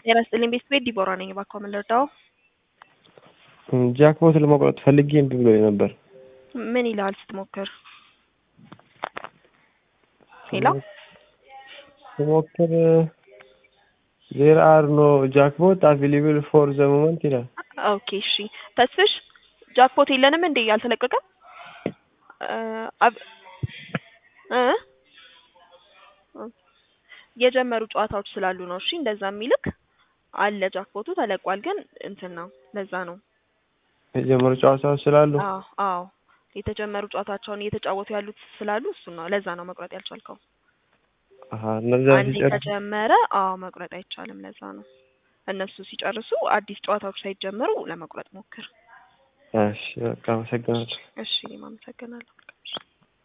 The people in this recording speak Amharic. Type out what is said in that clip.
ጤና ይስጥልኝ ቤት ቤት ዲቦራ ነኝ። እባክዎ ምን ልርዳው? ጃክፖት ለመቁረጥ ፈልጌ እምቢ ብሎኝ ነበር። ምን ይልሃል ስትሞክር? ሄሎ ስሞክር ዜር አር ኖ ጃክፖት አቬሌብል ፎር ዘ ሞመንት ይላል። ኦኬ እሺ። ተስፍሽ ጃክፖት የለንም እንዴ አልተለቀቀም? እ አብ- እ የጀመሩ ጨዋታዎች ስላሉ ነው። እሺ እንደዛ የሚልክ አለ። ጃክፖቱ ተለቋል፣ ግን እንትን ነው። ለዛ ነው። የጀመሩ ጨዋታዎች ስላሉ አዎ አዎ፣ የተጀመሩ ጨዋታቸውን እየተጫወቱ ያሉት ስላሉ እሱን ነው። ለዛ ነው መቁረጥ ያልቻልከው። አሀ እነዛ አንዴ ሲጨርስ ከጀመረ አዎ መቁረጥ አይቻልም። ለዛ ነው። እነሱ ሲጨርሱ አዲስ ጨዋታዎች ሳይጀመሩ ለመቁረጥ ሞክር። እሺ በቃ አመሰግናለሁ። እሺ እኔም አመሰግናለሁ።